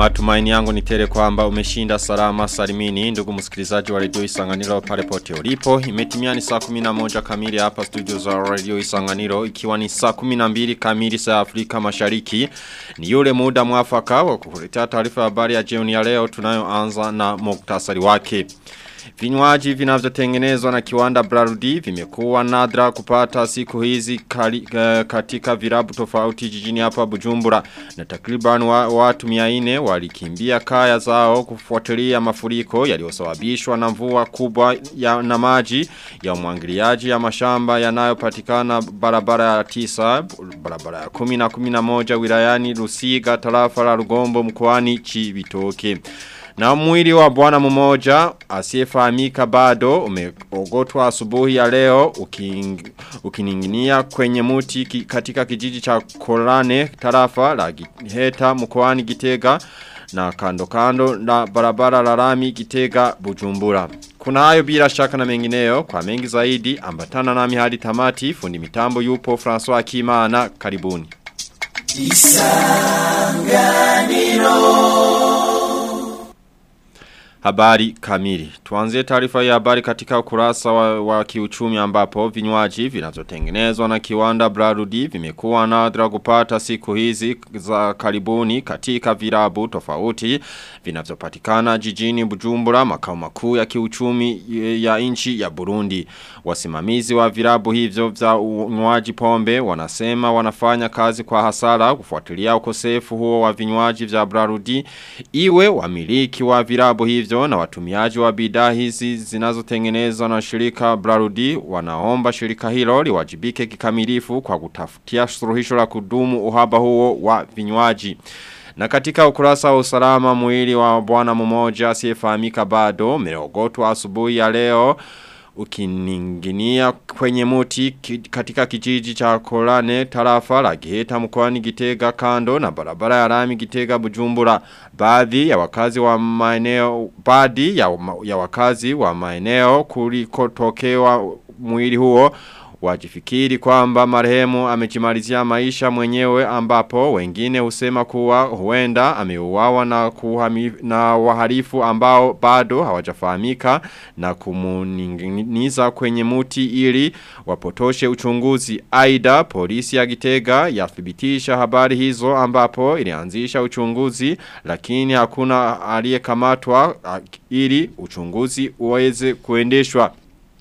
Matumaini yangu ni tele kwamba umeshinda salama salimini ndugu msikilizaji wa Radio Isanganiro pale pote ulipo. Imetimia ni saa 11 kamili hapa studio za Radio Isanganiro ikiwa ni saa 12 kamili saa Afrika Mashariki. Ni yule muda mwafaka wa kukuletea taarifa ya habari ya jioni ya leo tunayoanza na muktasari wake. Vinywaji vinavyotengenezwa na kiwanda Brarudi vimekuwa nadra kupata siku hizi kali, uh, katika virabu tofauti jijini hapa Bujumbura na takriban wa, watu 400 walikimbia kaya zao kufuatilia mafuriko yaliyosababishwa na mvua kubwa ya na maji ya umwangiliaji ya mashamba yanayopatikana barabara ya tisa barabara ya 10 na 11 wilayani Rusiga tarafa la Rugombo mkoani Chibitoke. Na mwili wa bwana mmoja asiyefahamika bado umeogotwa asubuhi ya leo uking, ukininginia kwenye muti ki, katika kijiji cha Kolane tarafa la Giheta mkoani Gitega na kando kando na barabara la rami Gitega Bujumbura. Kuna hayo bila shaka na mengineyo kwa mengi zaidi ambatana nami hadi tamati fundi mitambo yupo François Kimana karibuni. Isanganiro Habari kamili. Tuanzie taarifa ya habari katika ukurasa wa, wa kiuchumi ambapo vinywaji vinavyotengenezwa na kiwanda Brarudi vimekuwa nadra kupata siku hizi za karibuni katika virabu tofauti vinavyopatikana jijini Bujumbura makao makuu ya kiuchumi ya nchi ya Burundi. Wasimamizi wa virabu hivyo vya unywaji pombe wanasema wanafanya kazi kwa hasara kufuatilia ukosefu huo wa vinywaji vya Brarudi iwe wamiliki wa virabu hivyo hivyo na watumiaji wa bidhaa hizi zinazotengenezwa na shirika Brarudi wanaomba shirika hilo liwajibike kikamilifu kwa kutafutia suluhisho la kudumu uhaba huo wa vinywaji. Na katika ukurasa wa usalama mwili wa bwana mmoja asiyefahamika bado umeogotwa asubuhi ya leo ukininginia kwenye muti katika kijiji cha Kolane tarafa la Giheta mkoani Gitega kando na barabara ya rami Gitega Bujumbura baadhi ya wakazi wa maeneo baadhi ya, ya wakazi wa maeneo kulikotokewa mwili huo wajifikiri kwamba marehemu amejimalizia maisha mwenyewe ambapo wengine husema kuwa huenda ameuawa na, kuhami, na wahalifu ambao bado hawajafahamika na kumuninginiza kwenye muti ili wapotoshe uchunguzi. Aida polisi ya Gitega yathibitisha habari hizo ambapo ilianzisha uchunguzi lakini hakuna aliyekamatwa ili uchunguzi uweze kuendeshwa.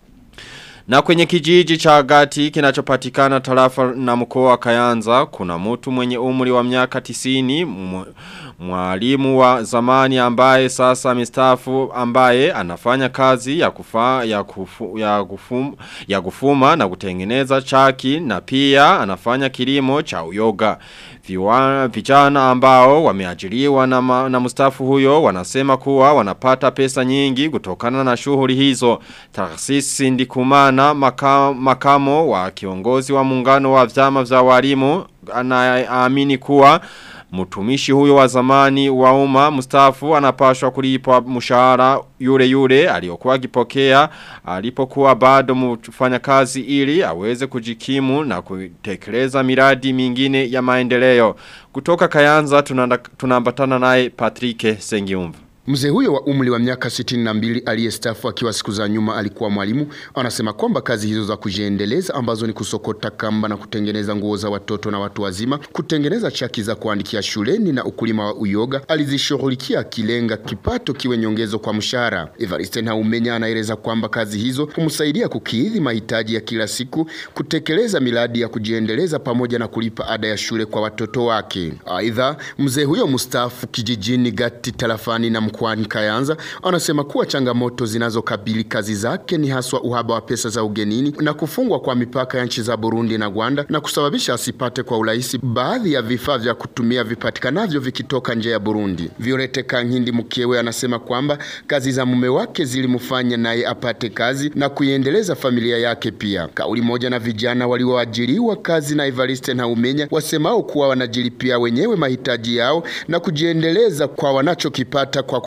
Na kwenye kijiji cha gati kinachopatikana tarafa na mkoa wa Kayanza kuna mtu mwenye umri wa miaka 90 mwalimu wa zamani ambaye sasa amestaafu ambaye anafanya kazi ya kufa ya kufu, ya kufum, ya kufuma na kutengeneza chaki na pia anafanya kilimo cha uyoga. Viwa, vijana ambao wameajiriwa na, ma, na mustafu huyo wanasema kuwa wanapata pesa nyingi kutokana na shughuli hizo. Taksisi ndikumana maka, makamo wa kiongozi wa muungano wa vyama vya walimu anaamini kuwa Mtumishi huyo wa zamani wa umma Mustafu anapashwa kulipwa mshahara yule yule aliyokuwa akipokea alipokuwa bado mfanya kazi ili aweze kujikimu na kutekeleza miradi mingine ya maendeleo. Kutoka Kayanza tunaambatana naye Patrick Sengiumva. Mzee huyo wa umri wa miaka 62 aliyestafu akiwa siku za nyuma alikuwa mwalimu anasema kwamba kazi hizo za kujiendeleza ambazo ni kusokota kamba na kutengeneza nguo za watoto na watu wazima, kutengeneza chaki za kuandikia shuleni na ukulima wa uyoga alizishughulikia akilenga kipato kiwe nyongezo kwa mshahara. Evariste Naumenya anaeleza kwamba kazi hizo humsaidia kukidhi mahitaji ya kila siku, kutekeleza miradi ya kujiendeleza pamoja na kulipa ada ya shule kwa watoto wake. Aidha, mzee huyo mstaafu kijijini Gati tarafani na mkoani Kayanza anasema kuwa changamoto zinazokabili kazi zake ni haswa uhaba wa pesa za ugenini na kufungwa kwa mipaka ya nchi za Burundi na Rwanda na kusababisha asipate kwa urahisi baadhi ya vifaa vya kutumia vipatikanavyo vikitoka nje ya Burundi. Violete Kankindi mkewe anasema kwamba kazi za mume wake zilimfanya naye apate kazi na kuiendeleza familia yake pia. Kauli moja na vijana walioajiriwa kazi na Evariste na Umenya wasemao kuwa wanajilipia wenyewe mahitaji yao na kujiendeleza kwa wanachokipata kwa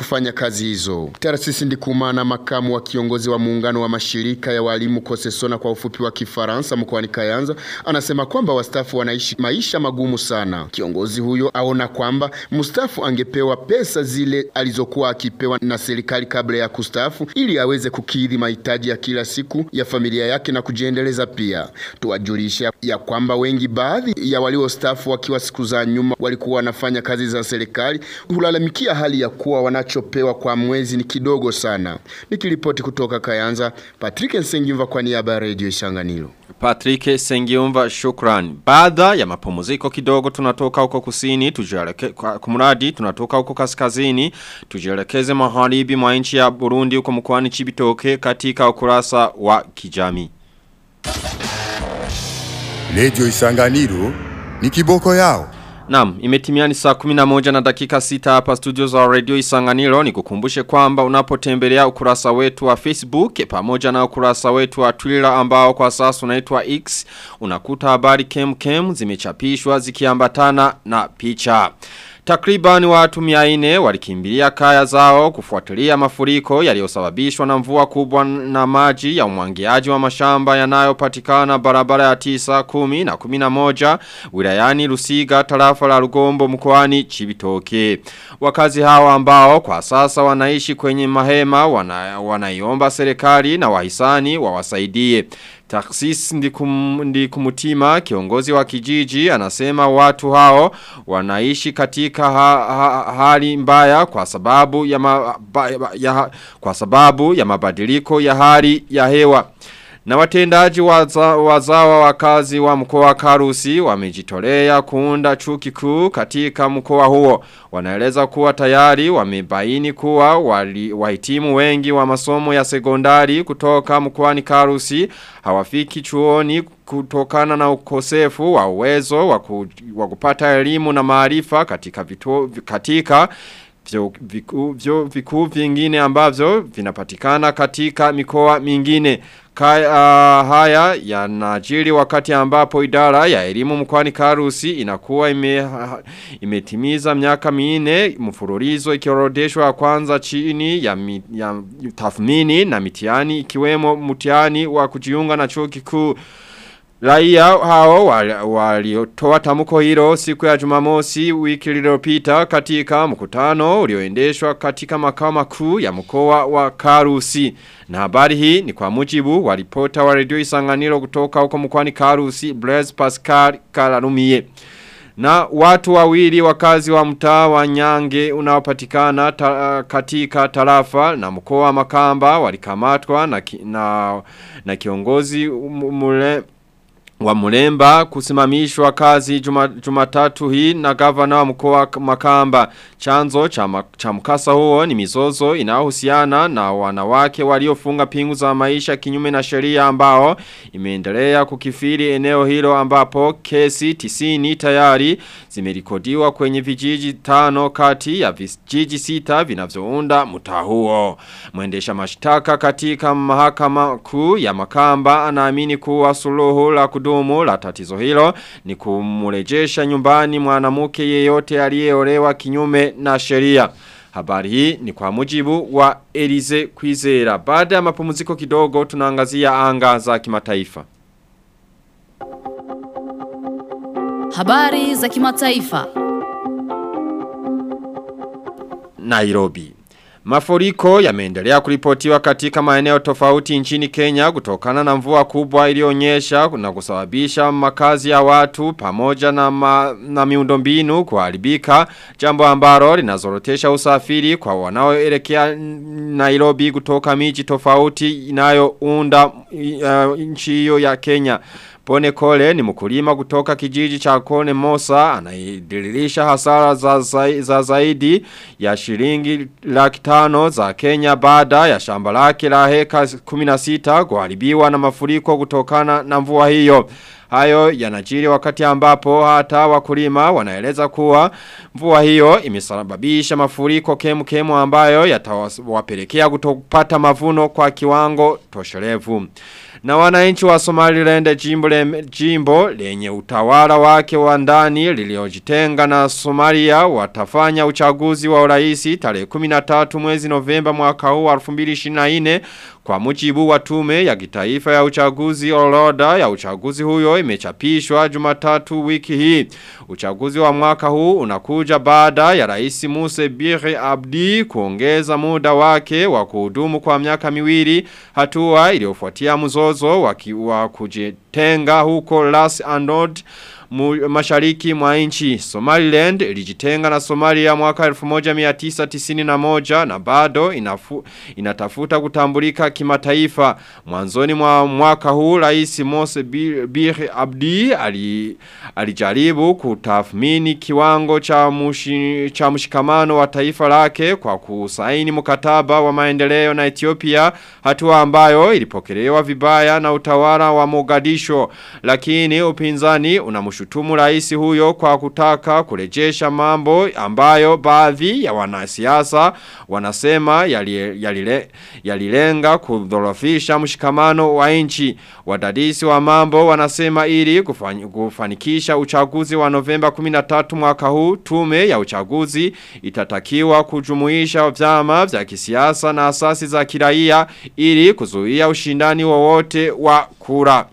kufanya kazi hizo. Tarasisi Ndikumana, makamu wa kiongozi wa muungano wa mashirika ya walimu Kosesona kwa ufupi wa Kifaransa mkoani Kayanza, anasema kwamba wastaafu wanaishi maisha magumu sana. Kiongozi huyo aona kwamba mstaafu angepewa pesa zile alizokuwa akipewa na serikali kabla ya kustaafu ili aweze kukidhi mahitaji ya kila siku ya familia yake na kujiendeleza pia. Tuwajulisha ya kwamba wengi baadhi ya waliostaafu wakiwa siku za nyuma walikuwa wanafanya kazi za serikali hulalamikia hali ya kuwa wanachopewa kwa mwezi ni kidogo sana. Nikiripoti kutoka Kayanza, Patrick Nsengimva kwa niaba ya Radio Isanganiro. Patrick Sengiumva shukran. Baada ya mapumziko kidogo tunatoka huko kusini, tujieleke kumradi tunatoka huko kaskazini, tujielekeze magharibi mwa nchi ya Burundi huko mkoani Chibitoke katika ukurasa wa kijamii. Radio Isanganiro ni kiboko yao. Naam, imetimia ni saa 11 na dakika 6 hapa studio za Radio Isanganiro. Nikukumbushe kwamba unapotembelea ukurasa wetu wa Facebook pamoja na ukurasa wetu wa Twitter ambao kwa sasa unaitwa X, unakuta habari kem kem zimechapishwa zikiambatana na picha. Takriban watu miaine walikimbilia kaya zao kufuatilia mafuriko yaliyosababishwa na mvua kubwa na maji ya umwangiaji wa mashamba yanayopatikana barabara ya tisa, kumi na kumina moja wilayani Lusiga tarafa la Rugombo mkoani Chibitoke. Wakazi hawa ambao kwa sasa wanaishi kwenye mahema wana, wanaiomba serikali na wahisani wawasaidie. Taksis ndikum, ndikumutima kiongozi wa kijiji anasema watu hao wanaishi katika ha, ha, hali mbaya kwa sababu ya, ma, ba, ya kwa sababu ya mabadiliko ya hali ya hewa. Na watendaji waza, wazawa wakazi wa mkoa wa Karusi wamejitolea kuunda chuki kuu katika mkoa huo. Wanaeleza kuwa tayari wamebaini kuwa wali, wahitimu wengi wa masomo ya sekondari kutoka mkoani Karusi hawafiki chuoni kutokana na ukosefu wa uwezo wa kupata elimu na maarifa katika vituo katika vyo vikuu vyo vikuu vingine ambavyo vinapatikana katika mikoa mingine. Kaya, uh, haya yanajiri wakati ambapo idara ya elimu mkwani Karusi inakuwa ime, uh, imetimiza miaka minne mfululizo ikiorodeshwa kwanza chini ya, mi, ya tathmini na mitiani ikiwemo mtihani wa kujiunga na chuo kikuu Raia hao waliotoa wali tamuko hilo siku ya jumamosi wiki lililopita katika mkutano ulioendeshwa katika makao makuu ya mkoa wa Karusi. Na habari hii ni kwa mujibu wa ripota wa redio Isanganiro kutoka huko mkoani Karusi Blaise Pascal Kalarumie. Na watu wawili wakazi wa mtaa wa Nyange unaopatikana ta, katika tarafa na mkoa wa Makamba walikamatwa na, ki, na, na kiongozi mule wa Mulemba kusimamishwa kazi jumatatu juma hii na gavana wa mkoa Makamba. Chanzo cha, cha mkasa huo ni mizozo inayohusiana na wanawake waliofunga pingu za maisha kinyume na sheria ambao imeendelea kukifiri eneo hilo ambapo kesi tisini tayari zimerikodiwa kwenye vijiji tano kati ya vijiji sita vinavyounda mtaa huo. Mwendesha mashtaka katika mahakama kuu ya Makamba anaamini kuwa suluhu la kudumu la tatizo hilo ni kumurejesha nyumbani mwanamke yeyote aliyeolewa kinyume na sheria. Habari hii ni kwa mujibu wa Elize Kwizera. Baada ya mapumziko kidogo tunaangazia anga za kimataifa. Habari za kimataifa. Nairobi. Mafuriko yameendelea kuripotiwa katika maeneo tofauti nchini Kenya kutokana na mvua kubwa iliyonyesha na kusababisha makazi ya watu pamoja na, ma, na miundombinu kuharibika jambo ambalo linazorotesha usafiri kwa wanaoelekea Nairobi kutoka miji tofauti inayounda uh, nchi hiyo ya Kenya. Pone Kole ni mkulima kutoka kijiji cha Kone Mosa anaidirilisha hasara za, za, za zaidi ya shilingi laki tano za Kenya baada ya shamba lake la heka 16 kuharibiwa na mafuriko kutokana na mvua hiyo. Hayo yanajiri wakati ambapo hata wakulima wanaeleza kuwa mvua hiyo imesababisha mafuriko kemu kemu ambayo yatawapelekea kutopata mavuno kwa kiwango tosherevu. Na wananchi wa Somaliland jimbo, le, jimbo lenye utawala wake wa ndani liliojitenga na Somalia watafanya uchaguzi wa uraisi tarehe 13 mwezi Novemba mwaka huu wa 2024 kwa mujibu wa tume ya kitaifa ya uchaguzi orodha ya uchaguzi huyo imechapishwa Jumatatu wiki hii. Uchaguzi wa mwaka huu unakuja baada ya Rais Muse Bire Abdi kuongeza muda wake wa kuhudumu kwa miaka miwili hatua iliyofuatia mzozo wa, wa kujitenga huko Las Anod mashariki mwa nchi Somaliland ilijitenga na Somalia mwaka 1991 na bado inafu, inatafuta kutambulika kimataifa mwanzoni mwa mwaka huu rais Mose Bir Abdi ali, alijaribu kutathmini kiwango cha, mushi, cha mshikamano wa taifa lake kwa kusaini mkataba wa maendeleo na Ethiopia hatua ambayo ilipokelewa vibaya na utawala wa Mogadisho lakini upinzani unamshutumu kumshutumu rais huyo kwa kutaka kurejesha mambo ambayo baadhi ya wanasiasa wanasema yalilenga yali yali kudhorofisha mshikamano wa nchi. Wadadisi wa mambo wanasema ili kufany, kufanikisha uchaguzi wa Novemba 13 mwaka huu tume ya uchaguzi itatakiwa kujumuisha vyama vya kisiasa na asasi za kiraia ili kuzuia ushindani wowote wa kura.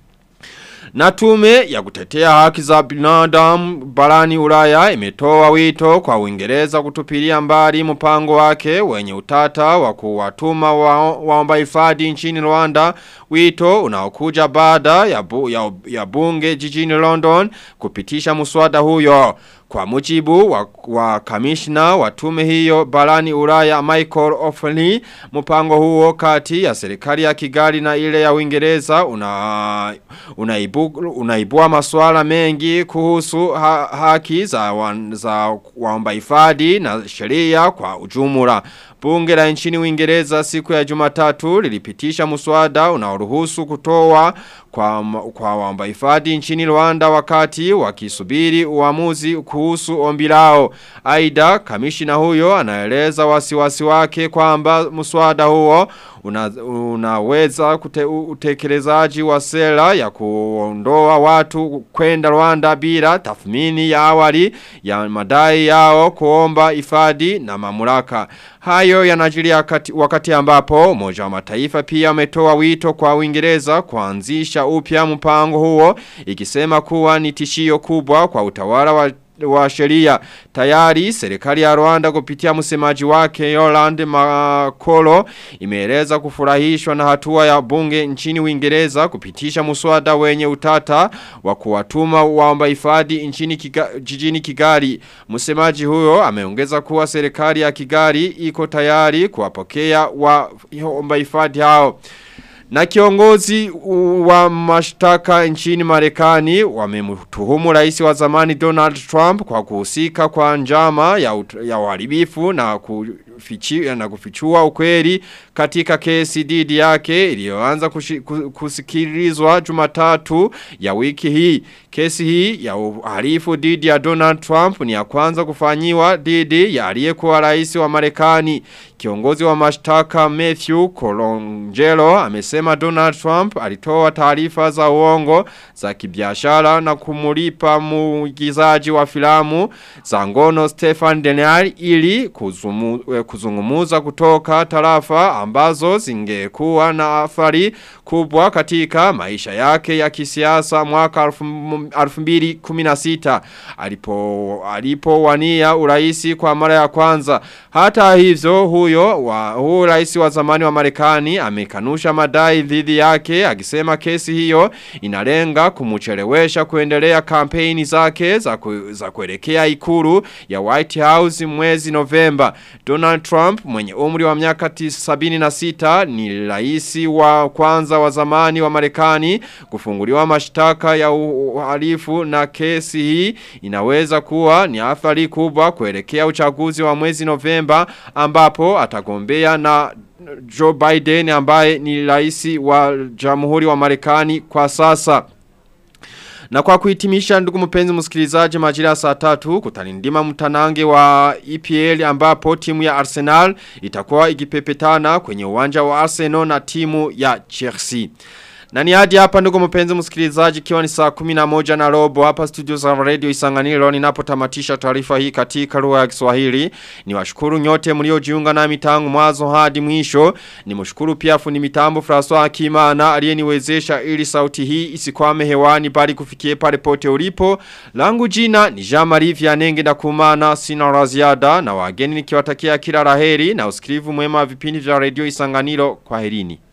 Na tume ya kutetea haki za binadamu barani ulaya imetoa wito kwa uingereza kutupilia mbali mpango wake wenye utata wa kuwatuma waomba wa hifadhi nchini Rwanda wito unaokuja baada ya, bu, ya, ya bunge jijini London kupitisha muswada huyo. Kwa mujibu wa, wa kamishna wa tume hiyo barani Ulaya Michael O'Flynn mpango huo kati ya serikali ya Kigali na ile ya Uingereza una unaibu, unaibua masuala mengi kuhusu ha, haki za wan, za waomba hifadhi na sheria kwa ujumla. Bunge la nchini Uingereza siku ya Jumatatu lilipitisha muswada unaoruhusu kutoa kwa kwa waomba hifadhi nchini Rwanda wakati wakisubiri uamuzi kuhusu ombi lao. Aidha kamishina huyo anaeleza wasiwasi wake kwamba muswada huo una, unaweza kute, utekelezaji wa sera ya kuondoa watu kwenda Rwanda bila tathmini ya awali ya madai yao kuomba hifadhi na mamlaka. Hayo yanajiria wakati, wakati ambapo Umoja wa Mataifa pia ametoa wito kwa Uingereza kuanzisha upya mpango huo ikisema kuwa ni tishio kubwa kwa utawala wa wa sheria tayari serikali ya Rwanda kupitia msemaji wake Yolande Makolo imeeleza kufurahishwa na hatua ya bunge nchini Uingereza kupitisha muswada wenye utata wa kuwatuma waomba hifadhi nchini kiga, jijini Kigali msemaji huyo ameongeza kuwa serikali ya Kigali iko tayari kuwapokea waomba hifadhi hao na kiongozi wa mashtaka nchini Marekani wamemtuhumu rais wa zamani Donald Trump kwa kuhusika kwa njama ya, ya uharibifu na kufichi, na kufichua ukweli katika kesi dhidi yake iliyoanza kusikilizwa Jumatatu ya wiki hii. Kesi hii ya uhalifu dhidi ya Donald Trump ni ya kwanza kufanyiwa dhidi ya aliyekuwa rais wa Marekani. Kiongozi wa mashtaka Matthew Colangelo amesema Donald Trump alitoa taarifa za uongo za kibiashara na kumulipa muigizaji wa filamu za ngono Stefan Denial ili kuzumu, kuzungumuza kutoka tarafa ambazo zingekuwa na athari kubwa katika maisha yake ya kisiasa mwaka 2016 alipo alipowania uraisi kwa mara ya kwanza hata hivyo huyo wa huyo rais wa zamani wa Marekani amekanusha madai dhidi yake akisema kesi hiyo inalenga kumuchelewesha kuendelea kampeni zake za, ku, za kuelekea ikulu ya White House mwezi Novemba Donald Trump mwenye umri wa miaka 76 ni rais wa kwanza wa zamani wa Marekani kufunguliwa mashtaka ya uhalifu na kesi hii inaweza kuwa ni athari kubwa kuelekea uchaguzi wa mwezi Novemba ambapo atagombea na Joe Biden ambaye ni rais wa jamhuri wa Marekani kwa sasa. Na kwa kuhitimisha ndugu mpenzi msikilizaji majira saa tatu kutalindima mtanange wa EPL ambapo timu ya Arsenal itakuwa ikipepetana kwenye uwanja wa Arsenal na timu ya Chelsea. Na ni hadi hapa ndugu mpenzi msikilizaji kiwa ni saa 11 na robo hapa studio za radio Isanganiro ninapotamatisha taarifa hii katika lugha ya Kiswahili. Niwashukuru nyote mliojiunga nami tangu mwanzo hadi mwisho. Nimshukuru pia fundi mitambo François Akimana aliyeniwezesha ili sauti hii isikwame hewani bali kufikie pale pote ulipo. Langu jina ni Jean-Marie Vianenge na kumana sina raziada na wageni nikiwatakia kila laheri na usikilivu mwema wa vipindi vya radio Isanganiro kwa herini.